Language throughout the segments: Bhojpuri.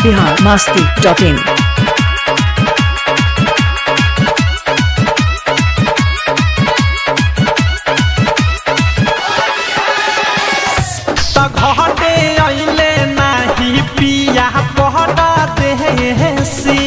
बिहार मस्ती डॉट इन त घटे अइले नाही पिया पहरा देसी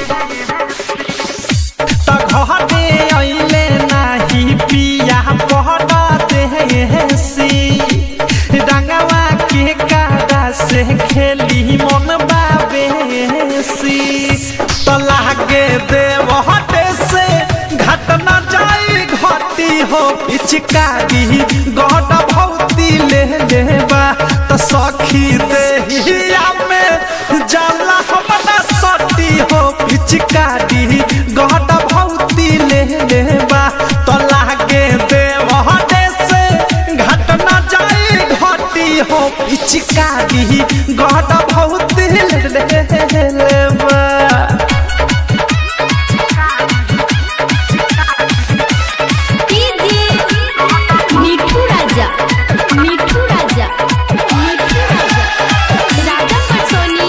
त घटे अइले नाही पिया पहरा देसी रंगवा के कारा से खेली मन बाबेसी त लागे देव हटे से घटना जाई घटी हो पिचकारी गहट भौती ले लेबा त सखी देहिया में जाला हमरा सटी हो पिचकारी गहट भौती ले लेबा त लागे देव हटे से घटना जाई घटी हो पिचकारी गहट भौती ले लेबा डीजे मिठू राजा मिठू राजा मिठू राजा राजा पटसोनी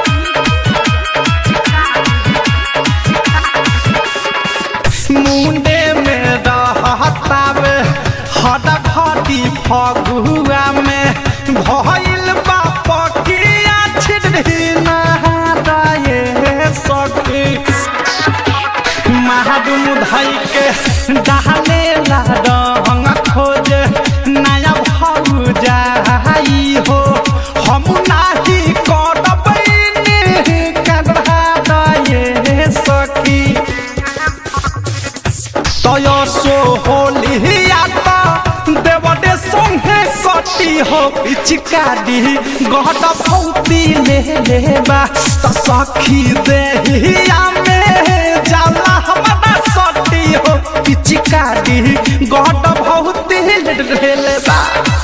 मुंडे में रहतावे हटा घटी फगुआ में भइल बाप किया छिड़ी नहाए सखी महाडुम धई के डाले ला रंग खोज नया भाऊ जाई हो हम नाही करबैनी कढ़ा दए सखी तय सो होलिया त देवडे संगे कटी हो पिचकारी गहट भौती ले लेबा त सखी देहिया में जाला हमरा सटी हो पिचकारी गहट भौती ले लेबा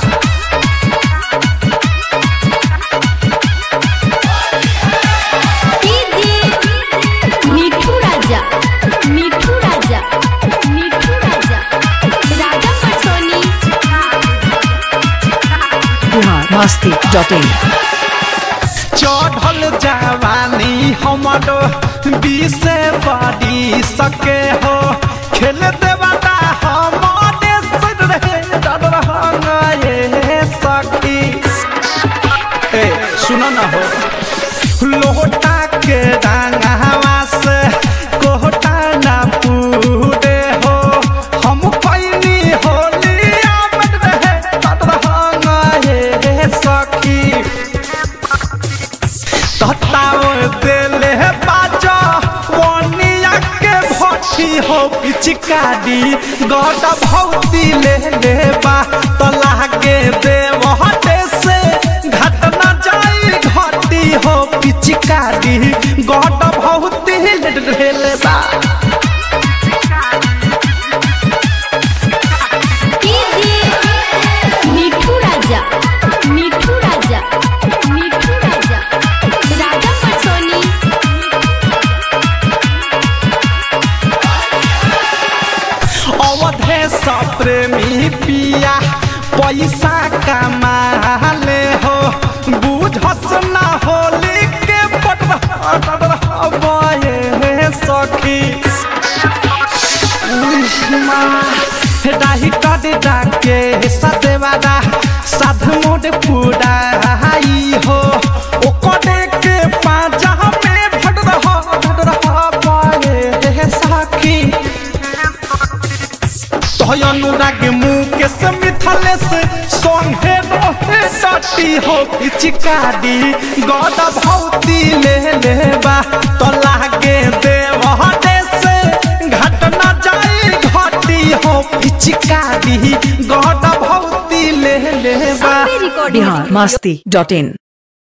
डीजे मिठू राजा मिठू राजा मिठू राजा राजा पटसोनी बिहार मस्ती डॉट इन चढ़ल जवानी हमरो बीसे बड़ी सके हो खेल देवता हमारे सिर रहे डर रहे सखी ए सुनो ना हो लोटा के रंगवा से कोहटा ना पूरे हो हम पैनी होलिया में रहे डर रहे सखी तताओ देले बाजा वनिया के भट्टी हो पिचकारी गट भौती ले लेबा त लागे देव हटे से घटना जाई घटी हो पिचकारी गट भौती ले लेबा डीजे मिठू राजा मिठू राजा मिठू राजा राजा पटसोनी अवधे प्रेमी पिया पैसा कमाले हो बुझस ना होली के बटबे सखी डाही कद डाके सदेवादा साध मोड पुराई हो ओकरे के पाजा में भट रहा भट रहा पाए सखी तोय अनुराग मुकेश मिथलेश संगे रहे सटी हो पिचकारी गद भौती ले लेबा तो लागे देव हटे से घटना जाई घटी हो पिचकारी गद भौती ले लेबा बिहार मस्ती डॉट इन